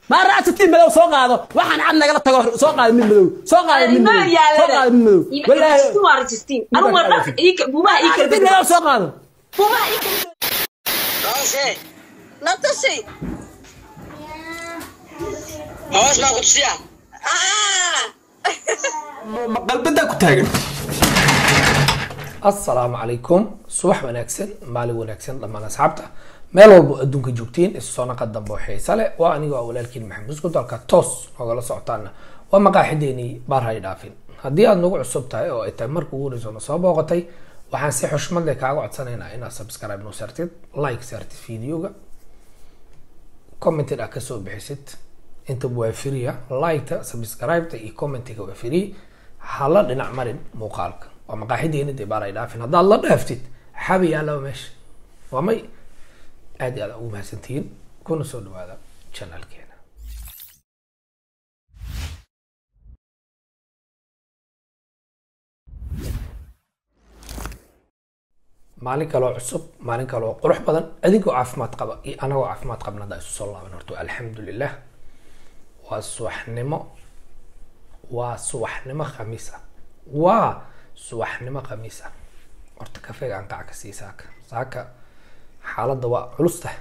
maa raasatiin madow soo qaado waxaan cad nagala tago soo qaado mid madow soo qaado mid madow soo qaado mid madow walaahi raasatiin madow soo qaado Natusi. hoos baa ku tusiya Ah. ma qalbadaa ku taagan assalaamu calaykum subax wanaagsan maalin wanaagsan dhammaan asxaabta meel walbo adduunka joogtiin isu soo naqa dambe oo xiisa leh waa anigoo ah walaalkiin maxamed muskud dalka toos nogala socotaana waa maqaaxideenii baar hay dhaafin haddii aad nagu cusub tahay oo ay tahay marka ugu horeyso na soo booqatay waxaan si xushmad leh kaaga codsanaynaa inaad subscribe noo saartid like saartid videoga commented aad kasoo bixisid intaba waa free liketa subscribeta iyo commentiga waa free hala dhinac marin muuqaalka waa maqaaxideeni dee baar ay dhaafin haddaad la dhaaftid xabi yaalaba meesha waa may aad iyo aad ugu mahadsantihiin kuna soo dhawaada channelkeena maalin kaloo cusub maalin kaloo qurux badan adigoo caafimaad qaba iyo anagoo caafimaad qabna haddaa isu soo laaban horto alxamdulilah waa subaxnimo waa subaxnimo khamiis ah waa subaxnimo khamiis ah horta kafeega aan qaca ka sii saaka saaka xaaladda waa culus tahay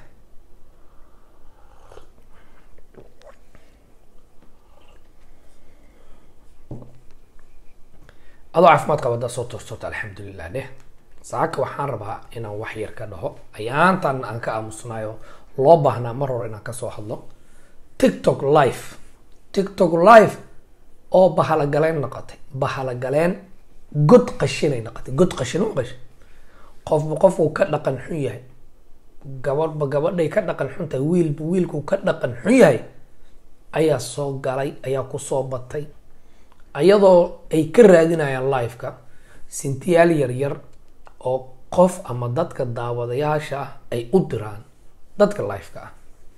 adoo caafimaad qaba haddaa soo toostota alxamdulilah dheh saaka waxaan rabaa inaan wax yar ka dhaho ayaantan aan ka aamusnayo loo baahnaa mar hore inaan kasoo hadlo tiktok live tiktok live oo bahalagaleen noqotay bahalagaleen god qashinay noqotay god qashin u qashin qofba qofku ka dhaqan xun yahay gabadhba gabadhay ka dhaqan xun tahay wiilba wiilku ka dhaqan xun yahay ayaa soo galay ayaa kusoo batay ayadoo ay ka raadinayaan liveka sintiyaal yaryar oo qof ama dadka daawadayaasha ah ay u diraan dadka liveka ah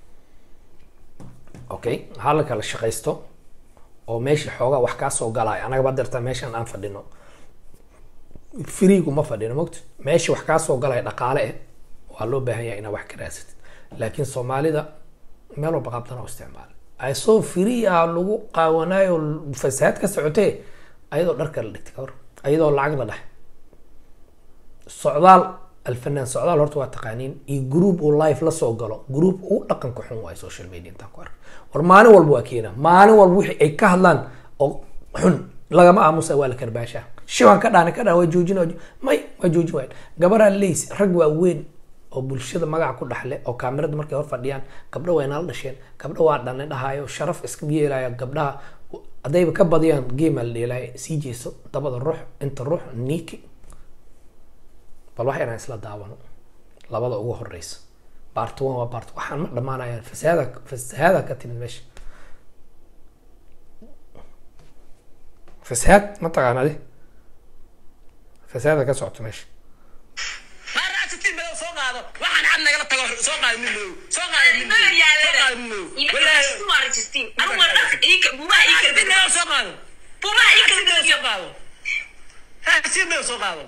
okay ha la kala shaqaysto oo meesha xoogaa wax kaa soo galaayo anagaba dirta meeshan aan fadhino freegu ma fadhino mogta meesha wax kaa soo galaya dhaqaale eh waa loo baahan yahay inaad wax ka raadsatid laakiin soomaalida meel walba qaabtan oo isticmaala asoo free ah lagu qaawanayo fasahaad ka socotee ayadoo dharka la dhigtay kawar ayadoo lacag la dhahay socdaal alfanaan socdaal horta waa taqaaniin iyo group uu live la soo galo group uu dhaqanka xun waayo social media intaan ku arka war maalin walba waa keena maalin walba wixii ay ka hadlaan oo xun lagama aamusa waa la karbaasha shiwan ka dhaana ka dhaan waa joojin waa may waa joojin waayan gabaraa leys rag waa weyn oo bulshada magaca ku dhaxle oo kaamirada markay hor fadhiyaan gabdho waa inala dhasheen gabdho waa dhane dhahayo sharaf iska yeelaya gabdhaha haddayba ka badiyaan game la dheelaayo sii jeeso dabada ruux inta ruux niki bal wax inaan isla daawano labada ugu horeysa bart one waa bart waxaan ma dhamaanayaan fasahaada fasahaada ka timid meesha fasahaad ma taqaan adi fasahaada ka socoto meesha maa raasatiin madow soo qaado waxaan cad nagala tago soo qaado mid madow soo qaado mid madow soo qaado mid madow walaahi raasatiin madow soo qaado raasatiin madow soo qaado raasatiin madow soo qaado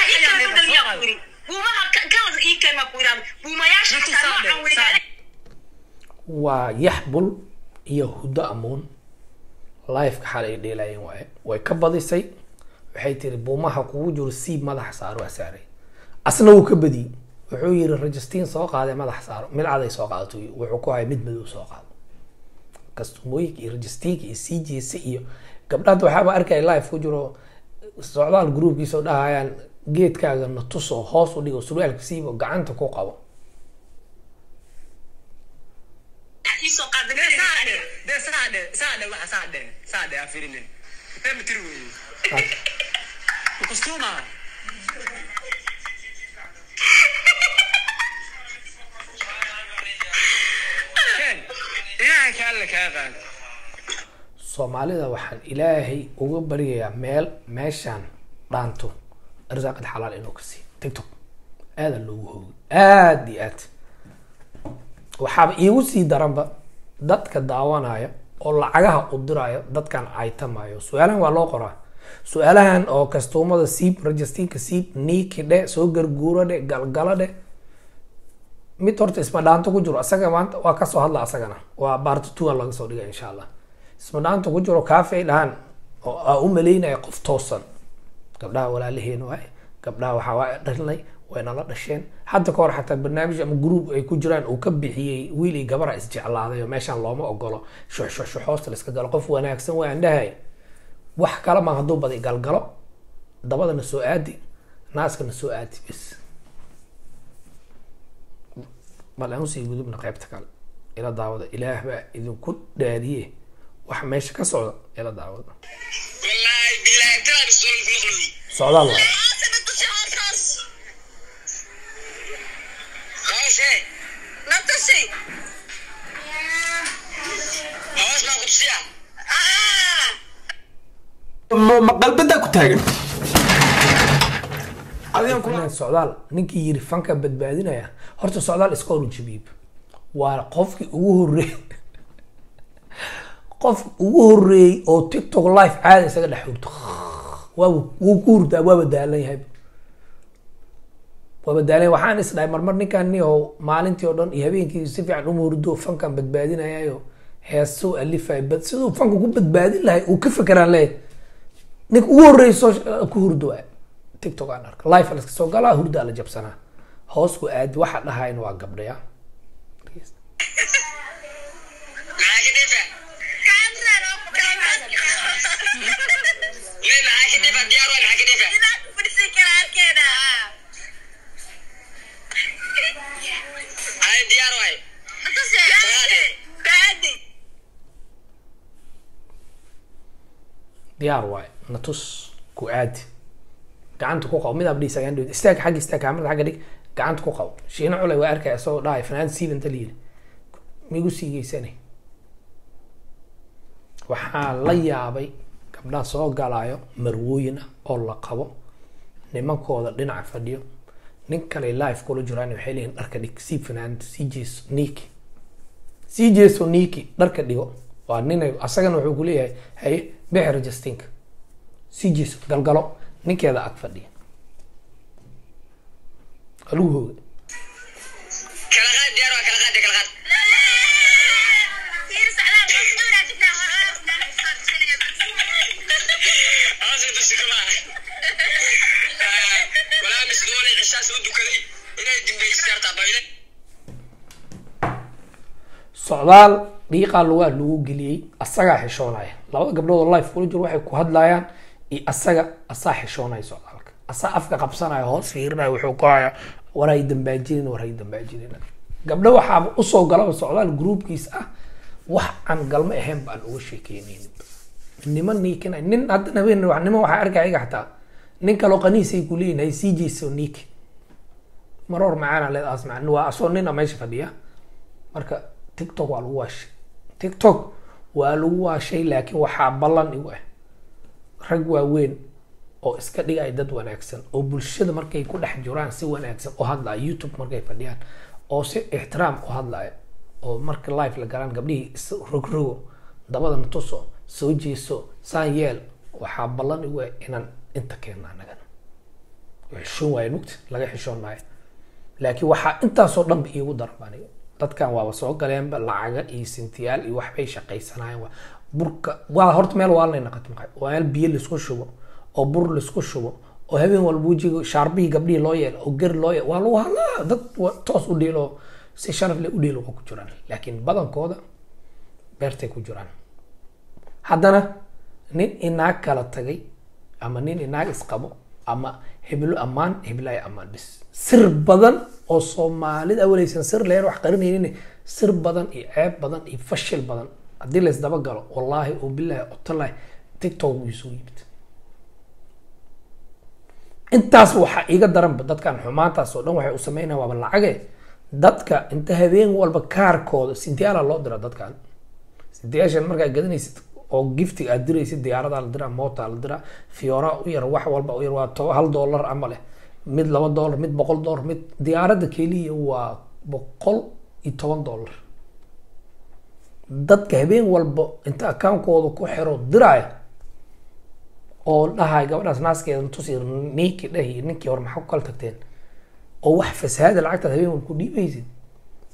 waa yaxbul iyo huddo amuun liveka xal ay dheelaayeen waaye way ka badisay waxay tiri buumaha kugu jiro siib madaxa saaro waa saaray asna wuu ka badiyey wuxuu yiri rajistiin soo qaadee madaxa saaro mid caday soo qaadato wuxuu ku haya mid madow soo qaado kastumooyinka iyo rajistiinka iyo sii jeesa iyo gabdhahada waxaaba arkaya live ku jiro socdaal groupkiisa oo dhahayaan geedkaaga na tusoo hoos u dhigo surwaalka siibo gacanta ku qabo dee saa dhe saa dhe waxa saa dhe saa dhe aa firinin fahmi tiri weeye kustuma ken ilaahay ka alle kaa qaado soomaalida waxaan ilaahay uga baryayaa meel meeshaan dhaanto arsaaqad xalaal inuu ka siiyo tiktok aada loogu hoogay aada iyo aad waxaaba iigu sii daranba dadka daawanaya oo lacagaha u diraayo dadkan caytamayo su-aalahan waa loo qoraa su-aalahan oo kastuumada siib rajistinka siib niiki dhe soo garguuro dhe galgalo dhe mid horta isma dhaanto ku jiro asaga maanta waa kasoo hadla asagana waa baarta two laga soo dhiga insha allah isma dhaanto ku jiro kaafay dhahan oo aa u maleynaya qof toosan gabdhaha walaalaheen waaye gabdhaha waxaa waa dhalnay way nala dhasheen hadda ka hor xataa barnaamij ama group ay ku jiraan uu ka bixiyey wiil iyo gabara isjeclaaday oo meeshaan looma ogolo shuxshuxshuxoosta la iska galo qof wanaagsan waan dhahay wax kale ma hadduu badi galgalo dabadana soo aadi naaskana soo aadi bis bal aan usii gudubna qaybta kale ila daawada ilaah baa idinku dhaadiye wax meesha ka socda ila daawada wallaahi bilaahi talaan soo maqluy socdaal waay hoose nabtasi hoos maa ku tusiyaa ma qalbadaa ku taagan adigan kula inaan socdaal ninkii yiri fanka badbaadinaya horta socdaal iska horu jabiib waa qofkii ugu horreeyey qof ugu horreeyey oo tiktok live caada isaga dhex hurto waaba wuu ku hurdaa waaba daalan yahay waaba daalan waxaan is dhahay marmar ninkan ni oo maalintii oo dhan iyo habeenkii si fiican uma hurdo fankan badbaadinayayo heesuu alifay bad siduu fanka ku badbaadin lahay uu ka fekeraan leeyahay ninka ugu horreeyay soo ku hurdo waay tiktok aan arka live la iska soo galaa hurdaa la jabsanaa hoos ku aadi waxa dhahayn waa gabdhaya maxaa ka dhifa me maxaa ka dhifa diyaar waa maxaa ka dhifa ay diyaar waay diyaar waay natus ku aadi gacanta ku qabo mid abdhiis agaan dhawd istaag xagga istaag kaamada xagga dhig gacanta ku qabo shiina culay waa arkaya isagoo dhahay fanaan siiban ta layiri migu siigeysane waxaa la yaabay gabdhaha soo galaayo marwooyin ah oo la qabo nimankooda dhinaca fadhiyo nin kale live kula jiraan waxay leeyihin dharka dhig sii fanaanada sii jeeso niki sii jeeso niki dharka dhigo waa ninay asagana wuxuu kuleeyahay haye bixir justinka sii jeeso galgalo ninkeeda ag fadhiya alugu hooga kala qaad diyaar waa kala qaad kala qaad hoos u tusi kama walaa misdoole cishaas u dukaday inay dimbaysi kartaa bayle socdaal dhiiqaa lugaa lagu geliyey asagaa xishoonaya labada gabdhood oo life kula jiro waxay ku hadlayaan iyo asaga asaa xishoonaya socdaalka asaa afka qabsanaya hoos fiirinaya wuxuu ku haya war hay dambaajinin war hay dambaajinin gabdho waxaaba usoo galaba socdaal groupkiis ah wax aan galmo ahayn baan uga sheekeynaynin niman niikinay nin hadda habeen wa niman waxaa arkaya iga xataa nin kaloo qaniisay ku leeyihin hay sii jeyso niiki maroor macaana leedaas macna waa asoo nina meesha fadhiya marka tiktok waa lagu waashay tiktok waa lagu waashay laakiin waxaa ballan igu ah rag waaweyn oo iska dhigaya dad wanaagsan oo bulshada markay ku dhex jiraan si wanaagsan u hadlaya youtube markay fadhiyaan oo si ixtiraam u hadlaya oo marka live la galaan gabdhihii is rogrogo dabadana tuso soo jeeso saan yeel waxaa ballan igu ah inaan inta keenna anagana xishoon waayo mugta laga xishoon maayo laakiin waxaa intaasoo dhanba iigu daran baan aniga dadkan waaba soo galeenba lacaga iyo sintiyaal iyo waxbay shaqaysanayeen waa burka waa horta meel waalnay naqat maqay waa meel biyo laisku shubo oo bur laisku shubo oo habeen walba wejiga shaarbihii gabdhihii loo yeelo oo gari loo yeelo waa lagu hadlaa dad wa- toos u dhiilo si sharaf leh u dhiilo waa ku jiraan laakiin badankooda beertay ku jiraan haddana nin inaag kala tagay ama nin inaag isqabo ama heblo ammaan heblaaya ammaan bis sir badan oo soomaalida awaleysan sir leer wax qarinaynin sir badan iyo ceeb badan iyo fashil badan haddii la isdaba galo wallaahi oo bilaahi otolahi tiktok wuu soo yimid intaas waxaa iiga daranba dadkan xumaantaas oo dhan waxay u sameynayaan waaba lacage dadka inta habeen walba kaarkooda sintiyaala loo dira dadkan sintiyaashan markaa gadanaysid oo giftiga aad diraysid diyaaradaa la diraa mootaa la diraa fiora u yar wax walba u yar waa to hal dollar ama leh mid laba dollar mid boqol dollar mid diyaaradda keliya waa boqol iyo toban dollar dadka habeen walba inta akaunkooda ku xiro diraya oo dhahay gabadhaas naaskeeda tusi ninkii dhahi ninkii hore maxaa ku kala tagteen oo wax fasahaada lacagtaad habeen walba ku dhiibaysid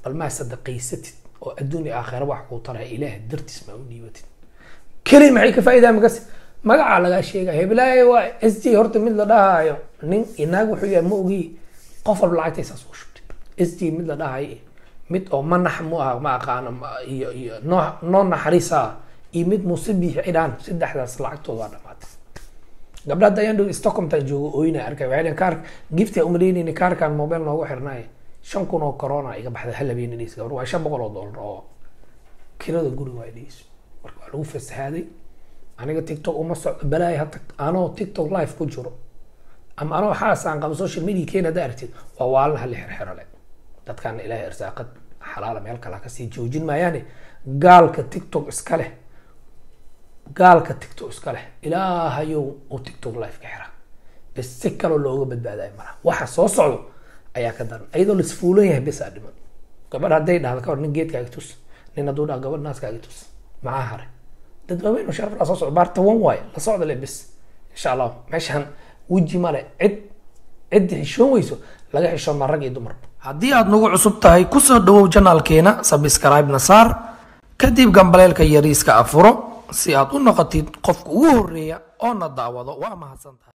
bal maa sadaqaysatid oo adduun iyo aakhira wax kuu taraya ilaah dartiis maa u dhiibatid keli maxay ka faa'iidaa makas magacaa lagaa sheegaya heblaaye waa s j horta mid la dhahaayo nin inaag wuxuu yahay ma ogi qof walba lacagtaysaas u shubtay s j mid la dhahayo mid oo manax mu ah ma aqaano ma- iyo iyo noo noo naxariisa iyo mid muuse biixi cidhaan saddexdaas lacagtooda waa dhamaatay gabdha hadda ayaan dhow stockholmtaan joogo ooyna arkay waxay dhaheen kaar gifti aan umaleynayni kaarkan mobile noogu xirnay shan kun oo corona iga baxday hal habeen dhis gabar waa shan boqol oo dollar oo kirada guriga waa dhis marka waa lagu fasahaaday aniga tiktok uma socdo balaaya hadda anoo tiktok live ku jiro ama anoo xaas aan qabo social media keena hadda aragtid waa waalna hali xirxiro le dadkan ilaahay irsaaqad xalaala meel kale ha kasii joojin maayaane gaalka tiktok iska leh gaalka tiktok iska leh ilaahayow uu tiktok live ka xira bes si kaloo looga badbaadayo malaha waxa soo socdo ayaa ka daran iyadoo laisfuulan yahay bes aa dhiman gabadh hadday dhahdo ka hor nin geedkaaga tus nin hadduu dhaha gabadh naaskaaga tus maxaa hare dad waaweyn oo sharaf laa soo socdo baarta wan waaye la socda le bes insha allah meeshaan weji male cid ciddi xishoon weyso laga xishoon maa rag iyo dumar haddii aad nagu cusub tahay kusoo dhawow janaalkeena sabscribe na saar kadib gambaleelka yariiska afuro si aad u noqotid qofka ugu horeeya oo na daawado waa mahadsan tahay